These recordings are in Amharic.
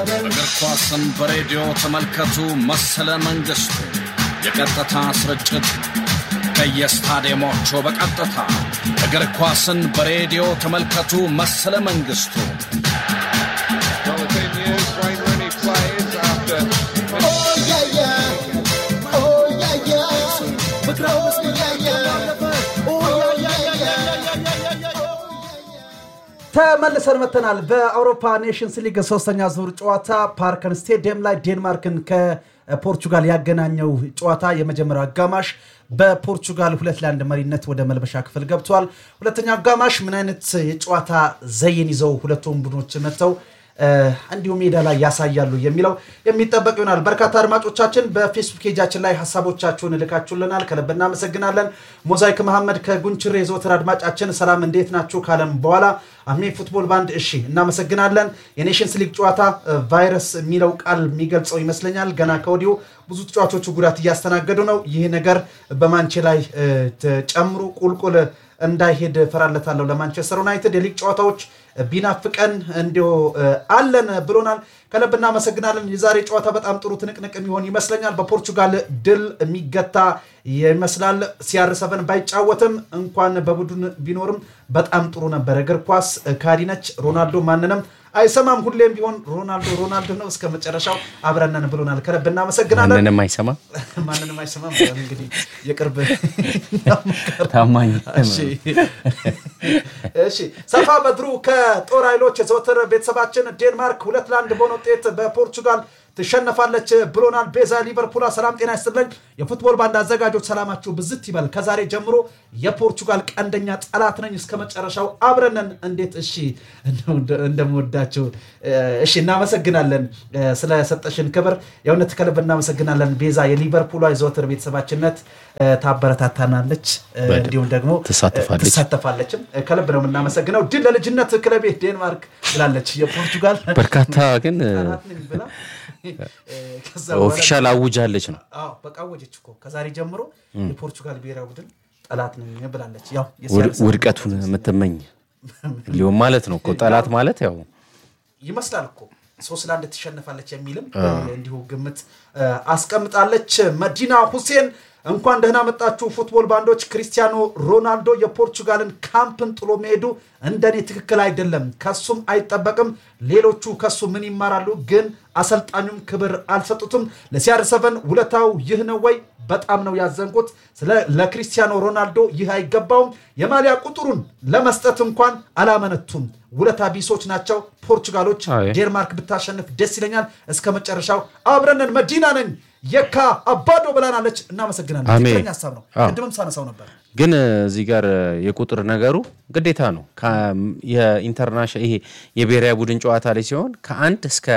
እግር ኳስን በሬዲዮ ተመልከቱ። መሰለ መንግስቱ የቀጥታ ስርጭት ከየስታዲየሞቹ በቀጥታ እግር ኳስን በሬዲዮ ተመልከቱ። መሰለ መንግስቱ Well, the thing is, Wayne Rooney plays after ተመልሰን መተናል። በአውሮፓ ኔሽንስ ሊግ ሶስተኛ ዙር ጨዋታ ፓርከን ስቴዲየም ላይ ዴንማርክን ከፖርቹጋል ያገናኘው ጨዋታ የመጀመሪያው አጋማሽ በፖርቹጋል ሁለት ለአንድ መሪነት ወደ መልበሻ ክፍል ገብቷል። ሁለተኛው አጋማሽ ምን አይነት የጨዋታ ዘይን ይዘው ሁለቱም ቡድኖች መጥተው እንዲሁ ሜዳ ላይ ያሳያሉ የሚለው የሚጠበቅ ይሆናል። በርካታ አድማጮቻችን በፌስቡክ ፔጃችን ላይ ሀሳቦቻችሁን እልካችሁልናል። ከልብ እናመሰግናለን። ሞዛይክ መሐመድ ከጉንችሬ የዘወትር አድማጫችን ሰላም እንዴት ናችሁ ካለም በኋላ አሜ ፉትቦል ባንድ እሺ እናመሰግናለን። የኔሽንስ ሊግ ጨዋታ ቫይረስ የሚለው ቃል የሚገልጸው ይመስለኛል። ገና ከወዲሁ ብዙ ተጫዋቾቹ ጉዳት እያስተናገዱ ነው። ይህ ነገር በማንቼ ላይ ጨምሩ ቁልቁል እንዳይሄድ ፈራለታለሁ ለማንቸስተር ዩናይትድ የሊግ ጨዋታዎች ቢናፍቀን እንዲሁ አለን ብሎናል። ከልብ እናመሰግናለን። የዛሬ ጨዋታ በጣም ጥሩ ትንቅንቅ የሚሆን ይመስለኛል። በፖርቹጋል ድል የሚገታ ይመስላል። ሲአር ሰቨን ባይጫወትም እንኳን በቡድን ቢኖርም በጣም ጥሩ ነበር። እግር ኳስ ካዲነች ሮናልዶ ማንንም አይሰማም። ሁሌም ቢሆን ሮናልዶ ሮናልዶ ነው። እስከ መጨረሻው አብረነን ብሎናል። ከልብ እናመሰግናለን። ማንንም አይሰማም። ማንንም አይሰማም። እንግዲህ የቅርብ ታማኝ እሺ ሰፋ በድሩ ከጦር ኃይሎች የዘወትር ቤተሰባችን ዴንማርክ ሁለት ለአንድ በሆነ ውጤት በፖርቹጋል ትሸነፋለች ብሎናል። ቤዛ ሊቨርፑላ ሰላም ጤና ይስጥልኝ። የፉትቦል ባንድ አዘጋጆች ሰላማችሁ ብዝት ይበል። ከዛሬ ጀምሮ የፖርቹጋል ቀንደኛ ጠላት ነኝ እስከ መጨረሻው አብረንን። እንዴት እሺ እንደምወዳችሁ እሺ፣ እናመሰግናለን ስለሰጠሽን ክብር የእውነት ከልብ እናመሰግናለን። ቤዛ የሊቨርፑሏ የዘወትር ቤተሰባችነት ታበረታታናለች፣ እንዲሁም ደግሞ ትሳተፋለች ትሳተፋለችም። ከልብ ነው የምናመሰግነው። ድል ለልጅነት ክለቤ ዴንማርክ ብላለች። የፖርቱጋል በርካታ ግን ጠላት ነኝ ብላ ከዛ በኋላ ኦፊሻል አውጃለች ነው። አዎ በቃ ወጀች እኮ ከዛሬ ጀምሮ የፖርቹጋል ብሔራዊ ቡድን ጠላት ነኝ ብላለች። ያው ውድ- የሲያርስ ውድቀቱን የምትመኝ ሊሆን ማለት ነው እኮ ጠላት ማለት ያው ይመስላል እኮ ሶስት ለአንድ ትሸነፋለች የሚልም እንዲሁ ግምት አስቀምጣለች። መዲና ሁሴን እንኳን ደህና መጣችሁ ፉትቦል ባንዶች። ክሪስቲያኖ ሮናልዶ የፖርቹጋልን ካምፕን ጥሎ መሄዱ እንደኔ ትክክል አይደለም፣ ከሱም አይጠበቅም። ሌሎቹ ከሱ ምን ይማራሉ? ግን አሰልጣኙም ክብር አልሰጡትም። ለሲአር ሰቨን ውለታው ይህ ነው ወይ? በጣም ነው ያዘንኩት። ስለ ለክሪስቲያኖ ሮናልዶ ይህ አይገባውም። የማሊያ ቁጥሩን ለመስጠት እንኳን አላመነቱም። ውለታ ቢሶች ናቸው ፖርቹጋሎች። አይ። ዴንማርክ ብታሸንፍ ደስ ይለኛል። እስከ መጨረሻው አብረንን። መዲና ነኝ የካ አባዶ ብላናለች። እናመሰግናለን። አሜን። ትክክለኛ ሀሳብ ነው። አዎ። ቅድምም ሳነሳው ነበር። ግን እዚህ ጋር የቁጥር ነገሩ ግዴታ ነው። የኢንተርናሽናል ይሄ የብሔራዊ ቡድን ጨዋታ ላይ ሲሆን ከአንድ እስከ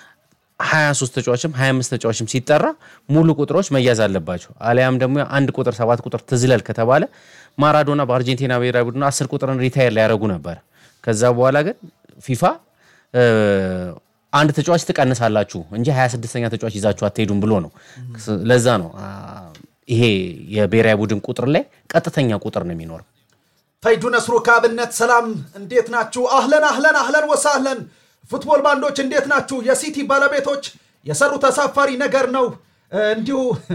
23 ተጫዋችም 25 ተጫዋችም ሲጠራ ሙሉ ቁጥሮች መያዝ አለባቸው። አሊያም ደግሞ አንድ ቁጥር ሰባት ቁጥር ትዝለል ከተባለ ማራዶና በአርጀንቲና ብሔራዊ ቡድን 10 ቁጥርን ሪታየር ሊያደርጉ ነበር። ከዛ በኋላ ግን ፊፋ እ፣ አንድ ተጫዋች ትቀንሳላችሁ እንጂ 26ኛ ተጫዋች ይዛችሁ አትሄዱም ብሎ ነው። ለዛ ነው አ፣ ይሄ የብሔራዊ ቡድን ቁጥር ላይ ቀጥተኛ ቁጥር ነው የሚኖረው። ፈይዱ ነስሩ ከአብነት ሰላም፣ እንዴት ናችሁ? አህለን አህለን አህለን ወሳህለን ፉትቦል ባንዶች እንዴት ናችሁ? የሲቲ ባለቤቶች የሰሩት አሳፋሪ ነገር ነው። እንዲሁ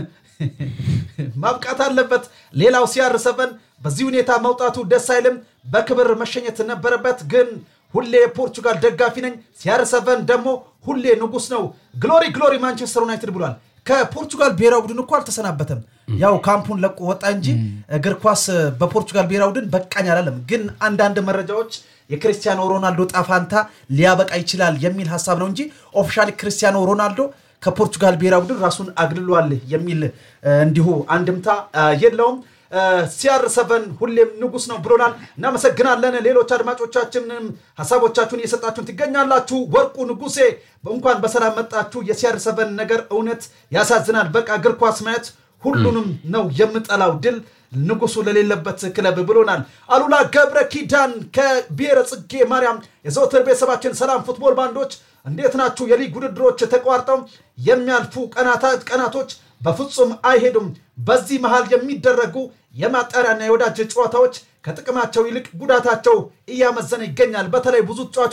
ማብቃት አለበት። ሌላው ሲአር ሰቨን በዚህ ሁኔታ መውጣቱ ደስ አይልም። በክብር መሸኘት ነበረበት። ግን ሁሌ የፖርቹጋል ደጋፊ ነኝ። ሲአር ሰቨን ደግሞ ሁሌ ንጉስ ነው። ግሎሪ ግሎሪ ማንቸስተር ዩናይትድ ብሏል። ከፖርቹጋል ብሔራዊ ቡድን እኮ አልተሰናበተም። ያው ካምፑን ለቆ ወጣ እንጂ እግር ኳስ በፖርቹጋል ብሔራዊ ቡድን በቃኝ አላለም። ግን አንዳንድ መረጃዎች የክርስቲያኖ ሮናልዶ ጣፋንታ ሊያበቃ ይችላል የሚል ሀሳብ ነው እንጂ ኦፊሻሊ ክርስቲያኖ ሮናልዶ ከፖርቹጋል ብሔራዊ ቡድን ራሱን አግልሏል የሚል እ፣ እንዲሁ አንድምታ እ፣ የለውም። ሲአር ሰቨን ሁሌም ንጉስ ነው ብሎናል። እናመሰግናለን። ሌሎች አድማጮቻችንም ሀሳቦቻችሁን እየሰጣችሁን ትገኛላችሁ። ወርቁ ንጉሴ እንኳን በሰላም መጣችሁ። የሲአር ሰቨን ነገር እውነት ያሳዝናል። በቃ እግር ኳስ ማየት ሁሉንም ነው የምጠላው። ድል ንጉሱ ለሌለበት ክለብ ብሎናል። አሉላ ገብረ ኪዳን ከብሔረ ጽጌ ማርያም የዘወትር ቤተሰባችን ሰላም ፉትቦል ባንዶች እንዴት ናችሁ? የሊግ ውድድሮች ተቋርጠው የሚያልፉ ቀናታ- ቀናቶች በፍጹም አይሄዱም። በዚህ መሃል የሚደረጉ የማጣሪያና የወዳጅ ጨዋታዎች ከጥቅማቸው ይልቅ ጉዳታቸው እያመዘነ ይገኛል። በተለይ ብዙ ተጫዋቾች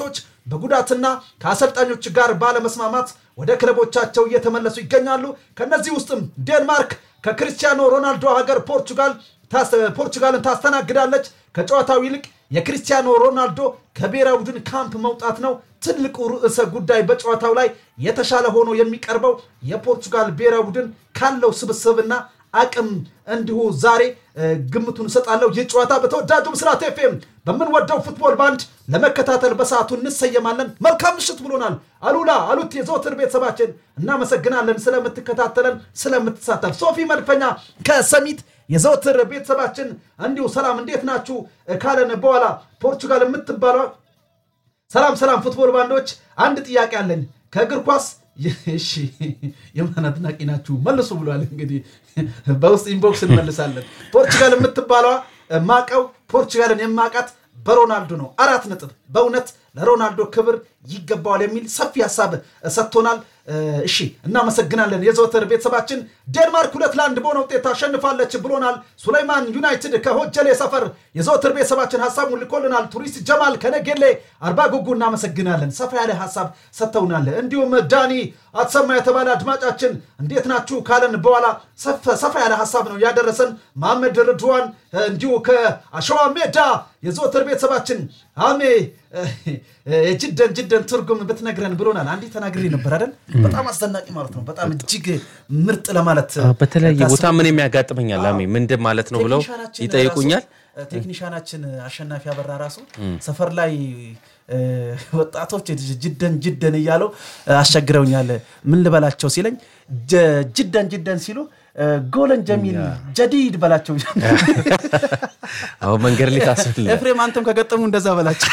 በጉዳትና ከአሰልጣኞች ጋር ባለመስማማት ወደ ክለቦቻቸው እየተመለሱ ይገኛሉ። ከነዚህ ውስጥም ዴንማርክ ከክርስቲያኖ ሮናልዶ ሀገር ፖርቹጋል ታስ- ፖርቹጋልን ታስተናግዳለች። ከጨዋታው ይልቅ የክርስቲያኖ ሮናልዶ ከብሔራዊ ቡድን ካምፕ መውጣት ነው ትልቁ ርዕሰ ጉዳይ። በጨዋታው ላይ የተሻለ ሆኖ የሚቀርበው የፖርቹጋል ብሔራዊ ቡድን ካለው ስብስብና አቅም እንዲሁ ዛሬ እ፣ ግምቱን እሰጣለሁ። ይህ ጨዋታ በተወዳጁ ምስራት ኤፍኤም በምንወደው ፉትቦል ባንድ ለመከታተል በሰዓቱ እንሰየማለን። መልካም ምሽት ብሎናል አሉላ አሉት የዘወትር ቤተሰባችን እናመሰግናለን ስለምትከታተለን ስለምትሳተፍ። ሶፊ መድፈኛ ከሰሚት የዘወትር ቤተሰባችን እንዲሁ ሰላም እንዴት ናችሁ ካለን በኋላ ፖርቹጋል የምትባለው ሰላም ሰላም ፉትቦል ባንዶች፣ አንድ ጥያቄ አለኝ ከእግር ኳስ እሺ የማን አድናቂ ናችሁ መልሱ ብሏል። እንግዲህ በውስጥ ኢንቦክስ እንመልሳለን። ፖርቹጋል የምትባለዋ ማቀው ፖርቹጋልን የማቃት በሮናልዶ ነው። አራት ነጥብ በእውነት ለሮናልዶ ክብር ይገባዋል የሚል ሰፊ ሀሳብ ሰጥቶናል። እሺ እናመሰግናለን። የዘወትር ቤተሰባችን ዴንማርክ ሁለት ለአንድ በሆነ ውጤት ታሸንፋለች ብሎናል። ሱሌይማን ዩናይትድ ከሆጀሌ ሰፈር የዘወትር ቤተሰባችን ሀሳቡን ልኮልናል። ቱሪስት ጀማል ከነጌሌ አርባ ጉጉ እናመሰግናለን። ሰፋ ያለ ሀሳብ ሰጥተውናል። እንዲሁም ዳኒ አትሰማ የተባለ አድማጫችን እንዴት ናችሁ ካለን በኋላ ሰፋ ያለ ሀሳብ ነው ያደረሰን። መሐመድ ርድዋን እንዲሁ ከአሸዋ ሜዳ የዘወትር ቤተሰባችን አሜ ጅደን ጅደን ትርጉም ብትነግረን ብሎናል። አንዴ ተናግሬ ነበር አይደል? በጣም አስደናቂ ማለት ነው። በጣም እጅግ ምርጥ ለማለት በተለያየ ቦታ ምን የሚያጋጥመኛል አሜ ምንድን ማለት ነው ብለው ቴክኒሻናችን ይጠይቁኛል። ራሱ- ቴክኒሻናችን አሸናፊ አበራ ራሱ ሰፈር ላይ እ፣ ወጣቶች ጅደን ጅደን እያለው አስቸግረውኛል። ምን ልበላቸው ሲለኝ ጀ- ጅደን ጅደን ሲሉ እ፣ ጎለን ጀሚል ጀዲድ በላቸው። አሁን መንገድ ላይ ታስብል ኤፍሬም አንተም ከገጠሙ እንደዛ በላቸው።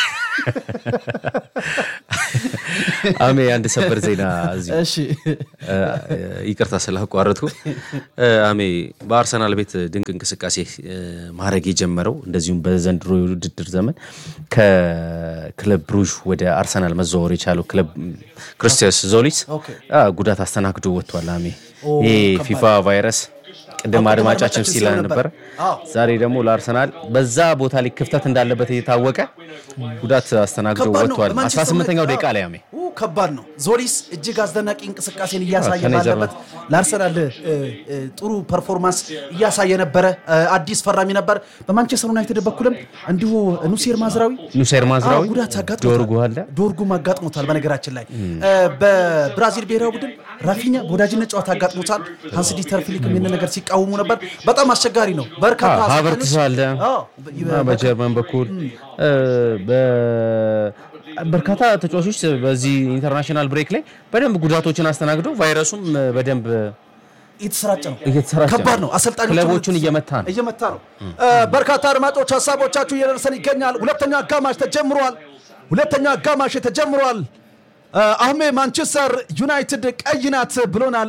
አሜ አንድ ሰበር ዜና እዚሁ እሺ እ፣ ይቅርታ ስላቋረጥኩ እ፣ አሜ በአርሰናል ቤት ድንቅ እንቅስቃሴ እ፣ ማድረግ የጀመረው እንደዚሁም በዘንድሮ የውድድር ዘመን ከክለብ ብሩዥ ወደ አርሰናል መዘዋወር የቻለው ክለብ ክርስቲያስ ዞሊስ ኦኬ። አ፣ ጉዳት አስተናግዶ ወጥቷል። አሜ ኦ፣ ይሄ ከባድ። ፊፋ ቫይረስ ቅድም አዎ፣ አድማጫችን አድማጫችን ሲላ ሲለው ነበር። ነበር። አዎ። ዛሬ ደግሞ ለአርሰናል በዛ ቦታ ላይ ክፍተት እንዳለበት እየታወቀ ጉዳት አስተናግዶ ከባድ ነው። ወጥቷል። በማንቸስተር 18ኛው ዩናይትድ- ደቂቃ ላይ አሜ ኡ፣ ከባድ ነው። ዞሊስ እጅግ አስደናቂ እንቅስቃሴን እያሳየ ከኔ ባለበት ለአርሰናል እ፣ እ፣ ጥሩ ፐርፎርማንስ እያሳየ ነበረ። እ፣ አዲስ ፈራሚ ነበር። በማንቸስተር ዩናይትድ በኩልም እንዲሁ ኑሴር ማዝራዊ ኑሴር ማዝራዊ አዎ፣ ጉዳት አጋጥሞታል። ዶርጉ አለ ዶርጉም አጋጥሞታል። በነገራችን ላይ እ፣ በብራዚል ብሔራዊ ቡድን ራፊኛ በወዳጅነት ጨዋታ አጋጥሞታል። ሃንስ ዲተር ፍሊክም ይህን ነገር ሲቃወሙ ነበር። በጣም አስቸጋሪ ነው። በርካታ ሀቨርትስ አሰልጣኞች- አለ አዎ፣ እና በጀርመን በኩል እ፣ በ- በርካታ ተጫዋቾች በዚህ ኢንተርናሽናል ብሬክ ላይ በደንብ ጉዳቶችን አስተናግደው ቫይረሱም በደንብ እየተሰራጨ ነው። እየተሰራጨ ከባድ ነው። አሰልጣኞቹ ክለቦቹን እየመታ ነው። እየመታ ነው። እ፣ በርካታ አድማጮች ሀሳቦቻችሁ እየደረሰን ይገኛል። ሁለተኛ አጋማሽ ተጀምሯል። ሁለተኛ አጋማሽ ተጀምሯል። እ፣ አህሜ ማንቸስተር ዩናይትድ ቀይ ናት ብሎናል።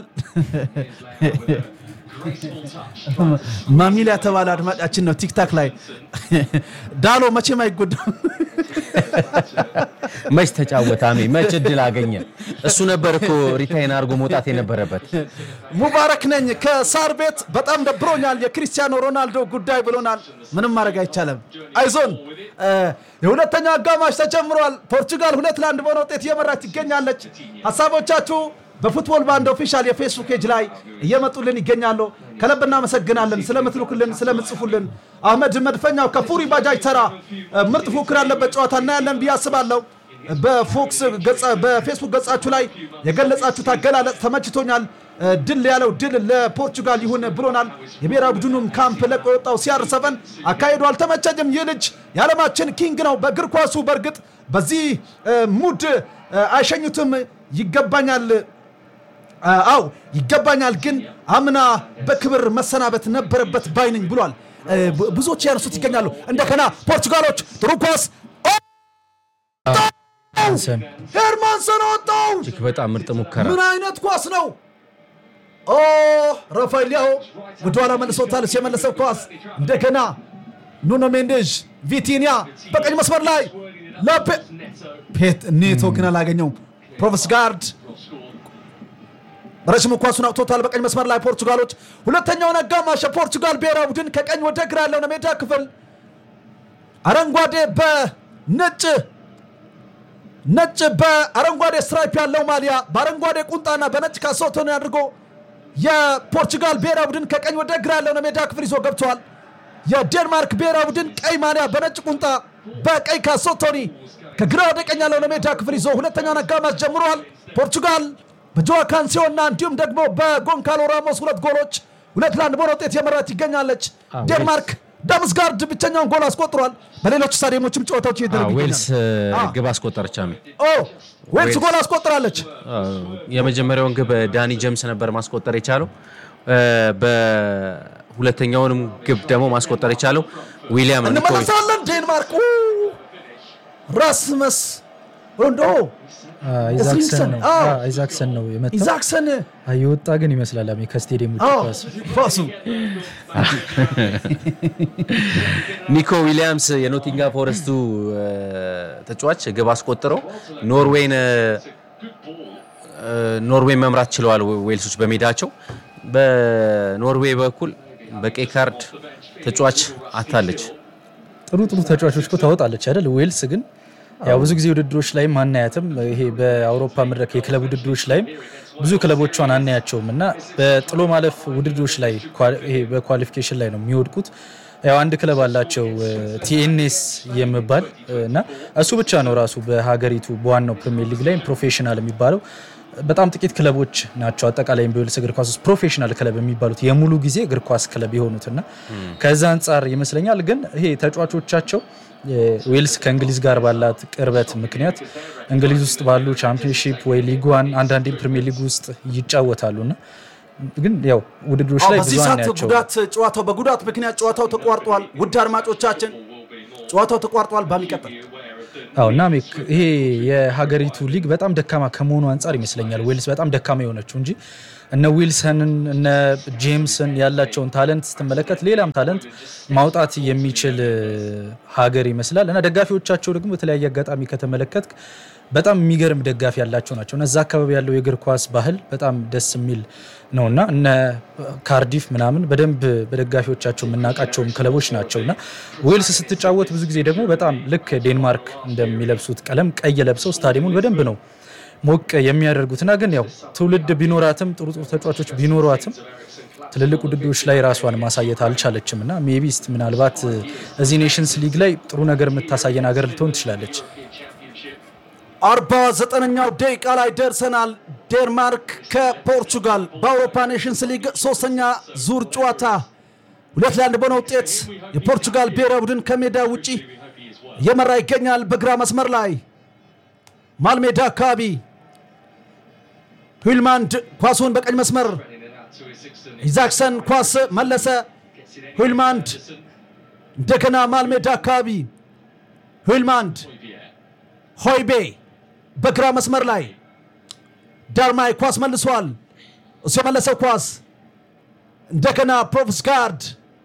ማሚላ የተባለ አድማጫችን ነው ቲክታክ ላይ ዳሎ መቼም አይጎዳም። መች ተጫወተ አሜ መች እድል አገኘ እሱ ነበር እኮ ሪታይን አድርጎ መውጣት የነበረበት ሙባረክ ነኝ ከሳር ቤት በጣም ደብሮኛል የክርስቲያኖ ሮናልዶ ጉዳይ ብሎናል። ምንም ማድረግ አይቻልም። አይዞን እ፣ የሁለተኛው አጋማሽ ተጀምሯል። ፖርቹጋል ሁለት ለአንድ በሆነ ውጤት እየመራች ትገኛለች። ሀሳቦቻችሁ በፉትቦል ባንድ ኦፊሻል የፌስቡክ ፔጅ ላይ እየመጡልን ይገኛሉ። ከልብ እናመሰግናለን ስለምትልኩልን፣ ስለምጽፉልን። አህመድ መድፈኛው ከፉሪ ባጃጅ ተራ እ፣ ምርጥ ፉክክር ያለበት ጨዋታ እናያለን ብዬ አስባለሁ። በፎክስ ገጻ- በፌስቡክ ገጻችሁ ላይ የገለጻችሁት አገላለጽ ተመችቶኛል። እ፣ ድል ያለው ድል ለፖርቹጋል ይሁን ብሎናል። የብሔራዊ ቡድኑም ካምፕ ለቆ የወጣው ሲአር ሰቨን አካሄዱ አልተመቸኝም። ይህ ልጅ የዓለማችን ኪንግ ነው። በእግር ኳሱ በእርግጥ በዚህ እ፣ ሙድ እ፣ አይሸኙትም። ይገባኛል አ- አው ይገባኛል፣ ግን አምና በክብር መሰናበት ነበረበት ባይነኝ ብሏል። እ፣ ብ- ብዙዎች ያነሱት ይገኛሉ። እንደገና ፖርቹጋሎች ጥሩ ኳስ ኦ! ሄርማንሰን ወጣው። እጅግ በጣም ምርጥ ሙከራ ምን አይነት ኳስ ነው? ኦ ራፋኤል ሊያው ወደኋላ መልሶታል። የመለሰው ኳስ እንደገና ኑኖ ሜንዴዥ ቪቲኒያ በቀኝ መስመር ላይ ለፔ ፔት ኔቶ ግን አላገኘውም። ፕሮቨስ ጋርድ ረዥም ኳሱን አውጥቶታል። በቀኝ መስመር ላይ ፖርቱጋሎች ሁለተኛውን አጋማሽ የፖርቱጋል ብሔራዊ ቡድን ከቀኝ ወደ ግራ ያለውን ሜዳ ክፍል አረንጓዴ በነጭ ነጭ በአረንጓዴ ስትራይፕ ያለው ማሊያ በአረንጓዴ ቁንጣና በነጭ ካሶቶኒ አድርጎ የፖርቹጋል ብሔራዊ ቡድን ከቀኝ ወደ ግራ ያለውን የሜዳ ክፍል ይዞ ገብተዋል። የዴንማርክ ብሔራዊ ቡድን ቀይ ማሊያ በነጭ ቁንጣ በቀይ ካሶቶኒ ከግራ ወደ ቀኝ ያለውን የሜዳ ክፍል ይዞ ሁለተኛውን አጋማሽ ጀምረዋል። ፖርቹጋል በጆዋ ካንሲዮ እና እንዲሁም ደግሞ በጎንካሎ ራሞስ ሁለት ጎሎች ሁለት ለአንድ በሆነ ውጤት የመራት ይገኛለች። ዴንማርክ ዳምስጋርድ ብቸኛውን ጎል አስቆጥሯል። በሌሎች ስታዲየሞችም ጨዋታዎች እየተደረጉ ዌልስ ይገኛሉ። እ, ግብ አስቆጠረች አሜ ኦ ዌልስ ጎል አስቆጥራለች። የመጀመሪያውን ግብ ዳኒ ጀምስ ነበር ማስቆጠር የቻለው እ፣ በሁለተኛውንም ግብ ደግሞ ማስቆጠር የቻለው ዊሊያም ኒኮ እንመለሳለን። ዴንማርክ ኡ፣ ራስመስ ሮንዶ አይዛክሰን ነው አዎ። አዎ፣ አይዛክሰን ነው የመጣው። ኢዛክሰን አዎ፣ የወጣ ግን ይመስላል አሜ ከስቴዲየም ውጭ አዎ፣ ኳስ ኳሱ ኒኮ ዊሊያምስ የኖቲንጋም ፎረስቱ እ፣ ተጫዋች ግብ አስቆጥረው ኖርዌይን እ፣ እ፣ ኖርዌይን መምራት ችለዋል ዌልሶች በሜዳቸው። በኖርዌይ በኩል በቀይ ካርድ ተጫዋች አታለች። ጥሩ ጥሩ ተጫዋቾች እኮ ታወጣለች አይደል? ዌልስ ግን ያው ብዙ ጊዜ ውድድሮች ላይም አናያትም። ይሄ በአውሮፓ መድረክ የክለብ ውድድሮች ላይም ብዙ ክለቦቿን አናያቸውም እና በጥሎ ማለፍ ውድድሮች ላይ ኳ- ይሄ በኳሊፊኬሽን ላይ ነው የሚወድቁት። ያው አንድ ክለብ አላቸው ቲኤንኤስ የሚባል እና እሱ ብቻ ነው ራሱ በሀገሪቱ በዋናው ፕሪሚየር ሊግ ላይ ፕሮፌሽናል የሚባለው በጣም ጥቂት ክለቦች ናቸው አጠቃላይ በዌልስ እግር ኳስ ውስጥ ፕሮፌሽናል ክለብ የሚባሉት የሙሉ ጊዜ እግር ኳስ ክለብ የሆኑትና ከዛ አንጻር ይመስለኛል ግን ይሄ ተጫዋቾቻቸው ዌልስ ከእንግሊዝ ጋር ባላት ቅርበት ምክንያት እንግሊዝ ውስጥ ባሉ ቻምፒዮንሺፕ ወይ ሊግ ዋን አንዳንዴም ፕሪሚየር ሊግ ውስጥ ይጫወታሉና ግን ያው ውድድሮች ላይ በዚህ ብዙ ሰዓት ናቸው። ጉዳት ጨዋታው በጉዳት ምክንያት ጨዋታው ተቋርጧል። ውድ አድማጮቻችን ጨዋታው ተቋርጧል። በሚቀጥል አዎ እና ሜክ ይሄ የሀገሪቱ ሊግ በጣም ደካማ ከመሆኑ አንጻር ይመስለኛል ዌልስ በጣም ደካማ የሆነችው እንጂ እነ ዊልሰንን እነ ጄምስን ያላቸውን ታለንት ስትመለከት ሌላም ታለንት ማውጣት የሚችል እ, ሀገር ይመስላል እና ደጋፊዎቻቸው ደግሞ በተለያየ አጋጣሚ ከተመለከት በጣም የሚገርም ደጋፊ ያላቸው ናቸው እና እዛ አካባቢ ያለው የእግር ኳስ ባህል በጣም ደስ የሚል ነው እና እነ ካርዲፍ ምናምን በደንብ በደጋፊዎቻቸው የምናውቃቸውም ክለቦች ናቸው እና ዌልስ ስትጫወት ብዙ ጊዜ ደግሞ በጣም ልክ ዴንማርክ እንደሚለብሱት ቀለም ቀይ ለብሰው ስታዲየሙን በደንብ ነው ሞቅ የሚያደርጉትና ግን ያው ትውልድ ቢኖራትም ጥሩ ጥሩ ተጫዋቾች ቢኖሯትም ትልልቅ ውድድሮች ላይ ራሷን ማሳየት አልቻለችም እና ሜቢስት ምናልባት እዚህ ኔሽንስ ሊግ ላይ ጥሩ ነገር የምታሳየን ሀገር ልትሆን ትችላለች። አርባ ዘጠነኛው ደቂቃ ላይ ደርሰናል። ዴንማርክ ከፖርቹጋል በአውሮፓ ኔሽንስ ሊግ ሶስተኛ ዙር ጨዋታ ሁለት ለአንድ በሆነ ውጤት የፖርቹጋል ብሔራዊ ቡድን ከሜዳ ውጪ እየመራ ይገኛል። በግራ መስመር ላይ ማልሜዳ አካባቢ ሂልማንድ ኳሱን በቀኝ መስመር ኢዛክሰን ኳስ መለሰ። ሂልማንድ እንደገና ማልሜዳ አካባቢ ሂልማንድ ሆይቤ በግራ መስመር ላይ ዳርማይ ኳስ መልሷል። እሱ የመለሰው ኳስ እንደገና ፕሮቭስጋርድ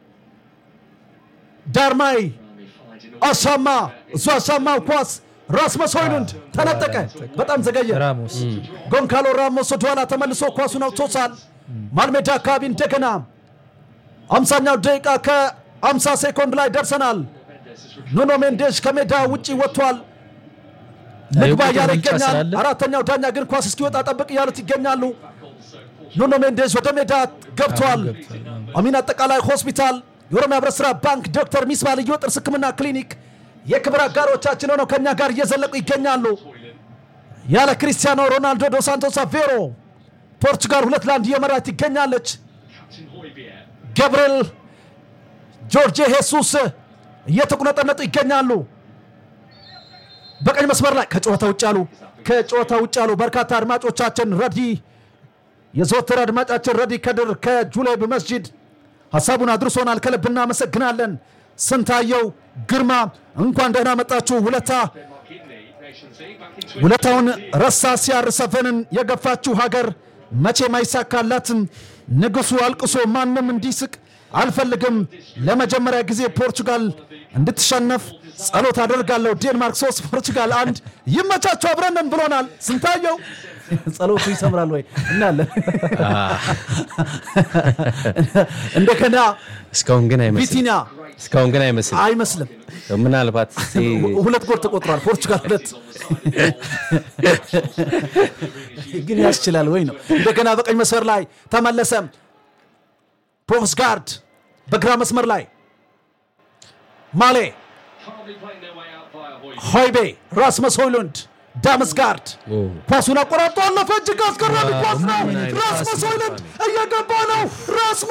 ዳርማይ አሳማ እሱ አሳማው ኳስ ራስመስ ሆይሉንድ ተነጠቀ። በጣም ዘገየ። ራሞስ ጎንካሎ ራሞስ ወደኋላ ተመልሶ ኳሱን አውጥቶታል። ማልሜዳ አካባቢ እንደገና አምሳኛው ደቂቃ ከአምሳ ሴኮንድ ላይ ደርሰናል። ኑኖ ሜንዴሽ ከሜዳ ውጪ ወጥቷል። ልግባ የቁጥር እያለ ብልጫ ይገኛል። ስላለ አራተኛው ዳኛ ግን ኳስ እስኪወጣ ጠብቅ እያሉት ይገኛሉ። ኑኖ ሜንዴዝ ወደ ሜዳ ገብቷል። አሚን አጠቃላይ ሆስፒታል፣ የኦሮሚያ ህብረት ስራ ባንክ፣ ዶክተር ሚስባ ልዩ ጥርስ ህክምና ክሊኒክ የክብር አጋሮቻችን ሆነው ከእኛ ጋር እየዘለቁ ይገኛሉ። ያለ ክሪስቲያኖ ሮናልዶ ዶ ሳንቶስ አቬሮ ፖርቹጋል ሁለት ለአንድ እየመራት ይገኛለች። ገብርኤል ጆርጄ ሄሱስ እየተቁነጠነጡ ይገኛሉ። በቀኝ መስመር ላይ ከጨዋታ ውጭ ያሉ ከጨዋታ ውጭ ያሉ በርካታ አድማጮቻችን ረዲ የዘወትር አድማጫችን ረዲ ከድር ከጁሌብ መስጂድ ሀሳቡን አድርሶናል። ከልብ እናመሰግናለን። ስንታየው ግርማ እንኳን ደህና መጣችሁ። ሁለታ ውለታውን ረሳ ሲያር ሰፈንን የገፋችሁ ሀገር መቼም አይሳካላትም። ንጉሱ አልቅሶ ማንም እንዲስቅ አልፈልግም። ለመጀመሪያ ጊዜ ፖርቹጋል እንድትሸነፍ ጸሎት አደርጋለሁ። ዴንማርክ ሶስት ፖርቹጋል አንድ። ይመቻችሁ፣ አብረንን ብሎናል ስንታየው። ጸሎቱ ይሰምራል ወይ እናለን። እንደገና እስካሁን ግን አይመስልም። ቪቲና እስካሁን ግን አይመስልም። አይመስልም። ምናልባት እስቲ ሁለት ጎል ተቆጥሯል። ፖርቹጋል ሁለት ግን ያስችላል ወይ ነው። እንደገና በቀኝ መስመር ላይ ተመለሰ። ፕሮፍስጋርድ በግራ መስመር ላይ ማሌ ሆይቤ ራስመስ ሆይሉንድ ዳምስጋርድ ኳሱን አቆራርጦ አለፈ። እጅግ አስገራሚ ኳስ ነው። ራስመስ ሆይሉንድ እየገባ ነው። ራስ